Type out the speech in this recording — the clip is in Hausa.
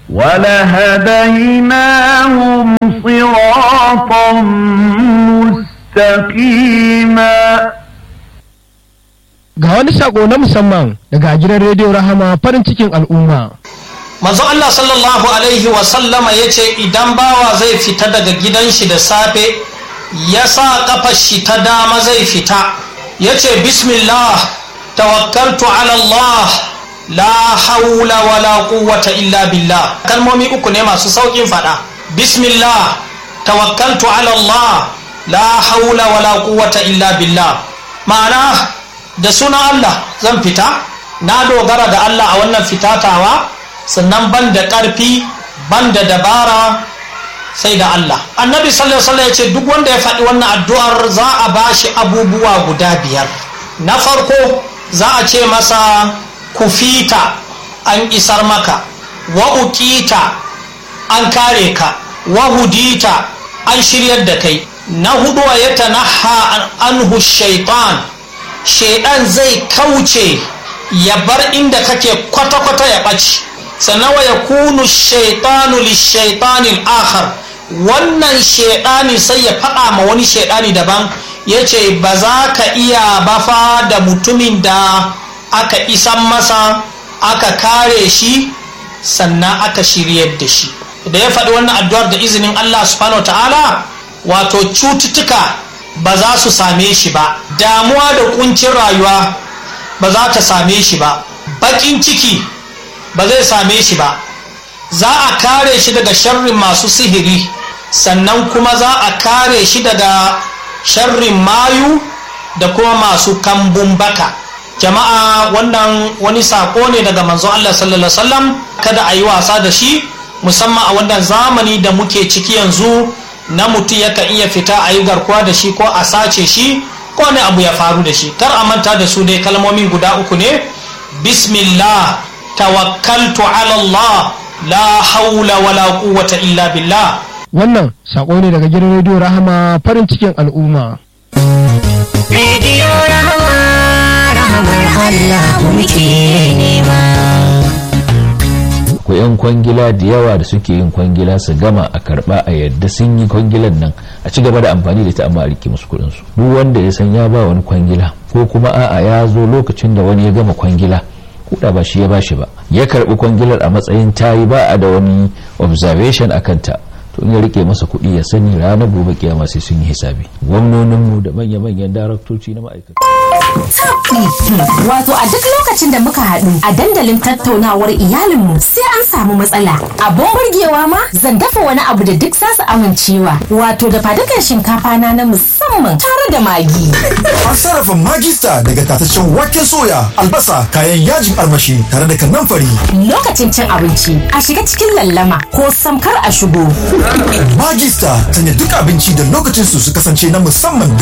ولهديناهم صراطا مستقيما Ga wani sako na musamman daga gidan rediyo Rahama farin cikin al'umma. manzo Allah sallallahu alaihi wa sallama yace idan bawa zai fita daga gidan shi da safe ya sa kafar shi ta dama zai fita yace bismillah tawakkaltu ala Allah la haula wala quwwata illa billah kalmomi uku ne masu saukin fada bismillah tawakkaltu ala Allah la haula wala quwwata illa billah ma'ana da sunan Allah zan fita na dogara da Allah a wannan fitatawa sannan ban da ƙarfi ban da dabara sai da Allah annabi sallallahu alaihi ya ce duk wanda ya faɗi wannan addu'ar za a ba shi abubuwa guda biyar na farko za a ce masa kufita an isar maka wa uqita an kare ka wa hudita an shiryar da kai na hudu ya tanaha anhu shaitan shaidan zai kauce ya bar inda kake kwata-kwata ya ɓaci sannan wa ya kunu shaitanu lishaitanin akhar wannan shaidani sai ya faɗa ma wani shaidani daban ya ce ba za ka iya bafa da mutumin da aka isan masa aka kare shi sannan aka shiryar da shi da ya faɗi wannan addu'ar da izinin Allah subhanahu ta'ala wato cututtuka ba za su same shi ba damuwa da kuncin rayuwa ba za ta same shi ba baƙin ciki ba zai same shi ba za a kare shi daga sharrin masu sihiri sannan kuma za a kare shi daga sharrin mayu da kuma masu kambun baka jama'a wannan wani sako ne daga manzon Allah sallallahu alaihi wasallam kada a yi wasa da shi musamman a wannan zamani da muke ciki yanzu na mutum yakan iya fita a yi garkuwa da shi ko a sace shi ko wani abu ya faru da shi kar a manta da su dai kalmomi guda uku ne bismillah tawakkaltu ala Allah la haula wala quwwata illa billah Wannan sako ne daga gidan rediyo Rahama farin cikin al'umma. Rediyo Rahama, rahamar Allah muke nema. ko 'yan kwangila da yawa da suke yin kwangila su gama a karba a yadda sun yi kwangilan nan a ci gaba da amfani da ita amma a rike musu kudin su duk wanda ya san ya ba wani kwangila ko kuma a'a ya zo lokacin da wani ya gama kwangila kuda ba shi ya bashi ba ya karbi kwangilar a matsayin tayi ba a da wani observation a kanta to in ya rike masa kuɗi ya sani ranar gobe kiyama sai sun yi hisabi gwamnoninmu da manya-manyan daraktoci na ma'aikata Wato a duk lokacin da muka haɗu a dandalin tattaunawar iyalinmu sai an samu matsala. Abun burgewa ma zan dafa wani abu da duk zasu amincewa. Wato da fadukan shinkafa na na musamman tare da magi. An sarrafa magista daga tataccen waken soya, albasa, kayan yajin armashi tare da kanamfari. Lokacin cin abinci a shiga cikin lallama ko samkar a shigo. Magista sanya duk abinci da lokacin su su kasance na musamman